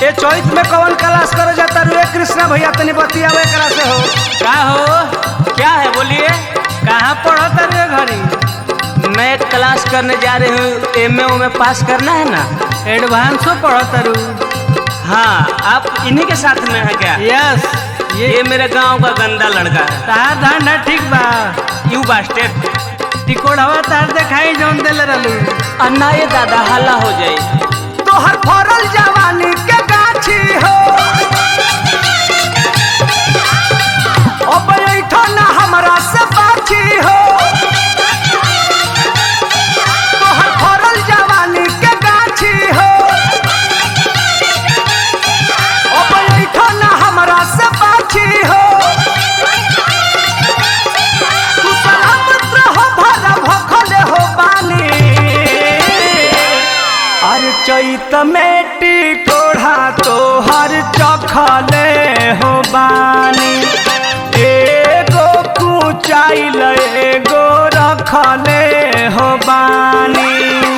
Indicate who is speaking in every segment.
Speaker 1: ए चौथ में कौन क्लास करे जाता रे कृष्णा भैया तनी बतियावे करा से हो
Speaker 2: का हो क्या है बोलिए
Speaker 1: कहाँ पढ़ता रे घरी
Speaker 2: मैं क्लास करने जा रही हूँ एम ए में पास करना है ना
Speaker 1: एडवांसो पढ़ता रू
Speaker 2: हाँ आप इन्हीं के साथ में है क्या
Speaker 1: यस ये
Speaker 2: ये मेरे गांव का गंदा लड़का है
Speaker 1: तार धंधा ठीक बा
Speaker 2: यू बास्टेड
Speaker 1: टिकोड़वा तार देखाई जौन देले रहलू
Speaker 2: अन्ना ये दादा हल्ला हो जाए
Speaker 1: तोहर फरल जवानी के गाछी हो अब ऐठो ना हमरा से बाछी हो तोहर फरल जवानी के गाछी हो अब ऐठो ना हमरा से बाछी हो तू सलामत रहो भला भखले हो बानी अरे चैत मेटी कोढ़ा तोहर चखले हो बानी एगो कुचाइल एगो रखले हो बानी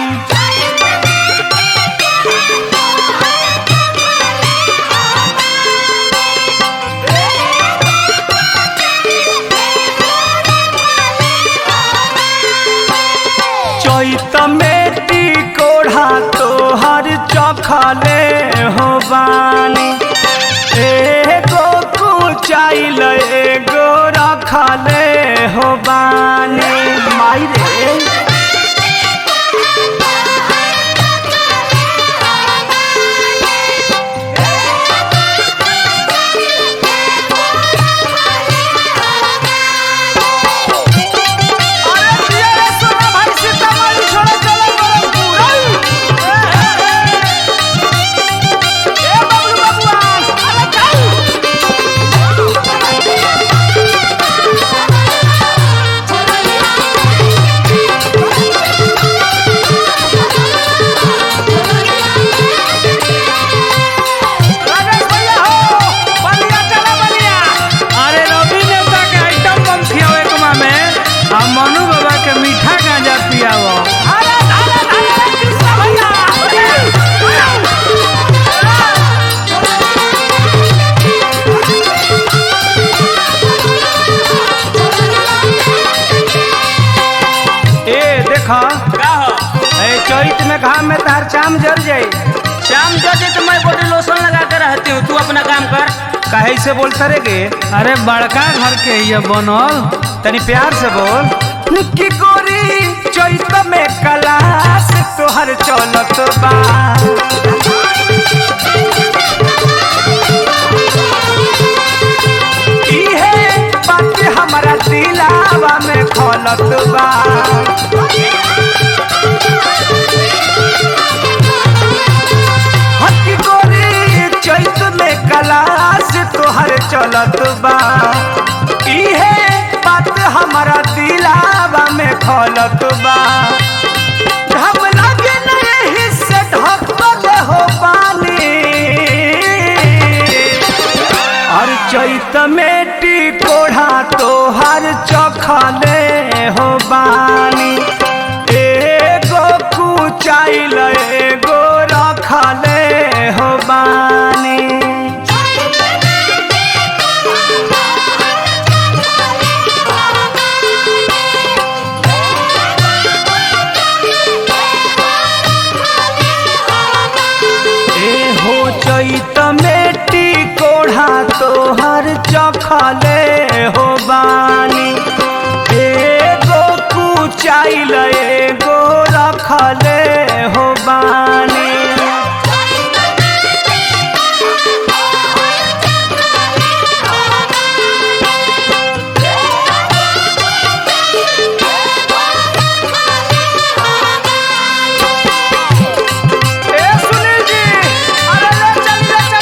Speaker 1: चैत मेटी कोढ़ा तोहर चखले हो बानी एगो कुचाइल एगो रखले हो बानी माई रे अरे दिया रे सोना भाई सीतामढ़ी छोड़े चले गरम पूरल ए बबलू बबुआ अरे चल राजेश भैया हो बलिया चला बलिया अरे रवि नेता के आइटम बम खियावे कुमा में आ मनु बाबा के मीठा गांजा पियावो अरे अरे अरे कृष्णा भैया ए देखा
Speaker 2: क्या हो
Speaker 1: ए चैत में घाम में तार चाम जर जाई
Speaker 2: शाम जो तो मैं बॉडी लोशन लगा कर रहती हूँ तू अपना काम कर
Speaker 1: काहे से बोलता रे गे
Speaker 3: अरे बड़का घर के ये बनल
Speaker 1: तनी प्यार से बोल कि गोरी चैत में कलास तोहर चलत बा इहे बात हमरा दिलावा में खलत बा हकी गोरी चैत में कलास तोहर चलत बा इहे बात हमारा दिलावा में खलत बा हम लगे नहीं से ढकल हो पानी और चैत मेटी कोढ़ा तोहर चखले हो बानी एगो कुचाइल एगो रखले हो बानी ए हो चैत मेटी कोढ़ा तोहर चखले हो बानी एगो कुचाइल एगो रखले हो बानी ए सुनील जी अरे ले चल ले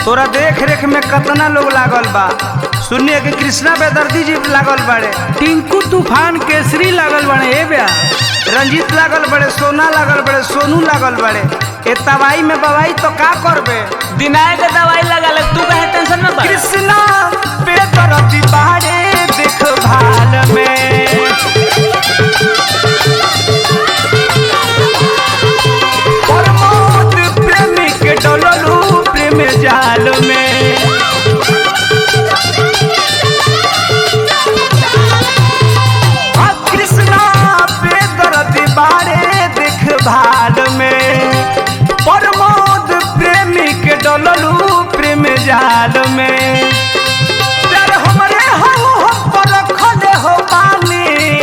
Speaker 2: तोरा देख रेख में कितना लोग लागल बा सुनिए कि कृष्णा बेदर्दी जी लागल बाड़े
Speaker 3: टिंकू तूफान केसरी लागल बने ए ब्या
Speaker 2: रंजीत लागल बड़े सोना लागल बड़े सोनू लागल बड़े ए तबाई में बवाई तो का करबे
Speaker 1: दिनाए के दवाई लगा ले तू कहे टेंशन में पड़
Speaker 2: कृष्णा बेदर्दी बाड़े देख भाल में प्रमोद प्रेमी के डोललू प्रेम जाल में आ कृष्णा बेदर्दी बाड़े देख भाल में प्रमोद प्रेमी के डोललू प्रेम जाल में प्यार हमरे हो हम पर खले हो बानी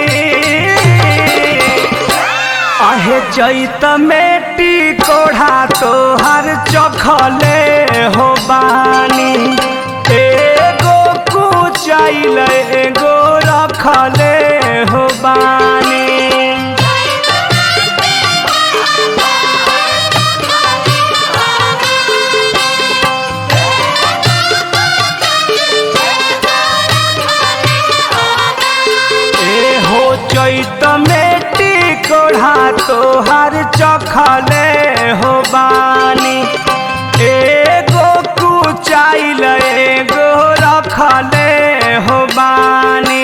Speaker 2: आहे चैत मेटी कोढ़ा तोहर चखले हो बानी एगो कुचाइल एगो रखले हो बानी ए हो चैत मेटी कोढ़ा तोहर चखले हो बानी एगो कुचाइल एगो रखले हो बानी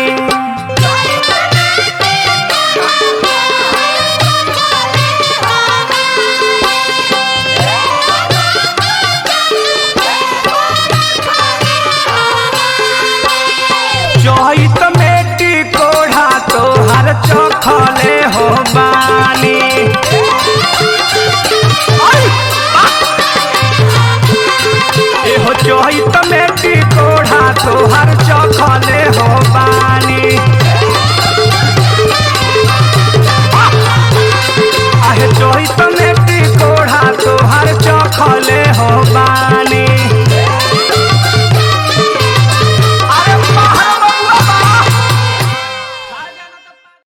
Speaker 2: चैत मेटी कोढ़ा तोहर चखले हो बानी एहो चैत मेटी कोढ़ा तोहर चखले हो बानी